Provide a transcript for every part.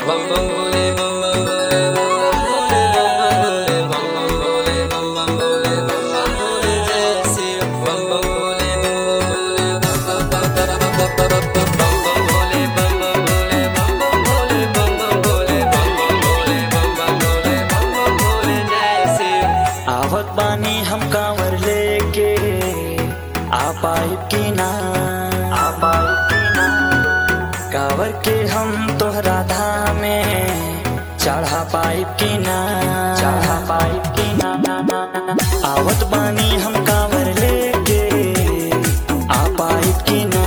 आवत बानी हम कांवर लेके आ पाई की ना आ पाई की ना कांवर के हम तोहरा धामे चढ़ा पाई की ना चढ़ा पाई की ना आवत बानी हम कांवर लेके आ पाई की ना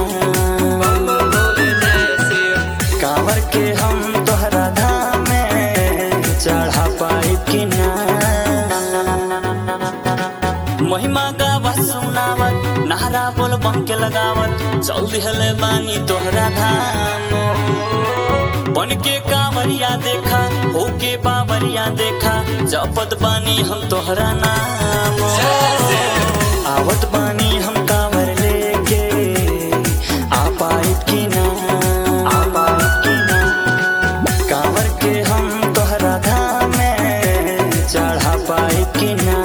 कांवर के हम तोहरा धामे चढ़ा पाई की ना महिमा गावत सुनावत नारा बोल बम के लगावत चल दिहले बानी तोहरा धाम बन के कांवरिया देखा होके बावरिया देखा जपत बानी हम तोहरा नाम आवत बानी हम कांवर लेके आ पाई की ना आ पाई की ना कांवर के हम तोहरा धाम में चढ़ा पाई की ना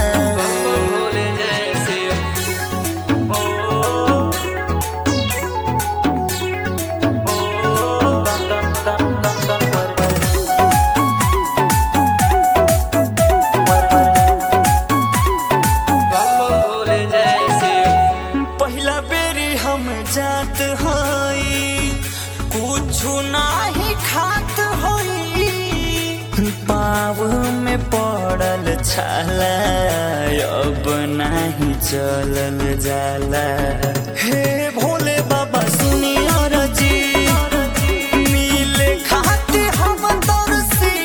पहिला बेरी हम जात हई कुछु नाही खात हई पाव में पड़ल छाला अब नाही चलल जाला हे भोले बाबा सुनी अरजी मिले खाते हम तरसी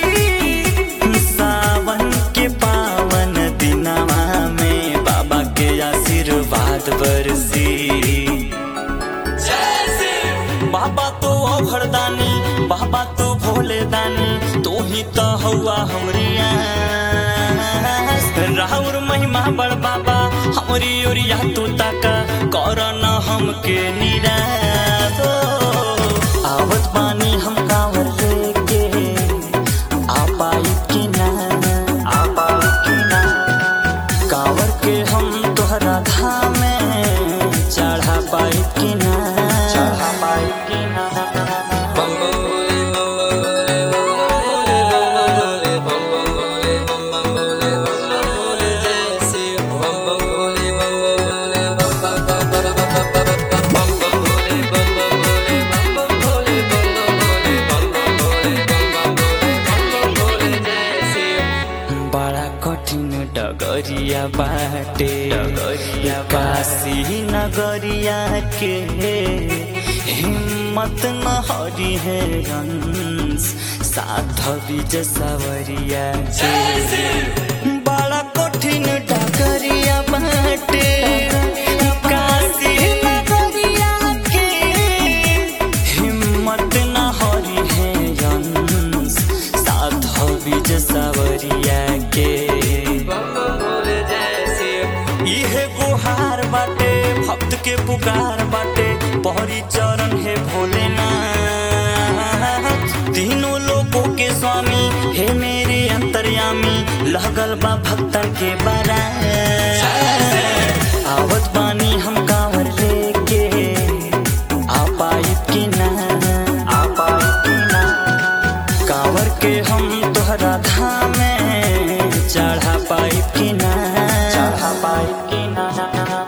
सावन के पावन दिनवा में बाबा के आशीर्वाद बरसी बाबा तो अभरदानी बाबा तो भोले दानी तू ही तो हौआ हमरिया राहुर महिमा बड़ बाबा हमरी ओरिया तू ताका कर न हमके निराश हो। आवत बानी हम कांवर लेके आ पाई की ना आ पाई की ना कांवर के हम तोहरा धाम में चढ़ा पाई की ना चढ़ा पाई की ना बड़ा कठिन डगरिया बाटे डगरिया काशी नगरिया के हिम्मत न हरी है रंस साथ विजय सवरिया के बड़ा कठिन डगरिया बाटे काशी नगरिया के हिम्मत न हरी है रंस साथ विजय सवरिया के इहे गुहार बाटे भक्त के पुकार बाटे पहरी चरण है भोलेनाथ तीनों लोगों के स्वामी हे मेरे अंतर्यामी लगल बा भक्तन के बारा आवत बानी हम कांवर लेके आ पाई की ना आ पाई की ना कांवर के हम तोहरा धाम में चढ़ा पाई की ना चढ़ा पाई की ना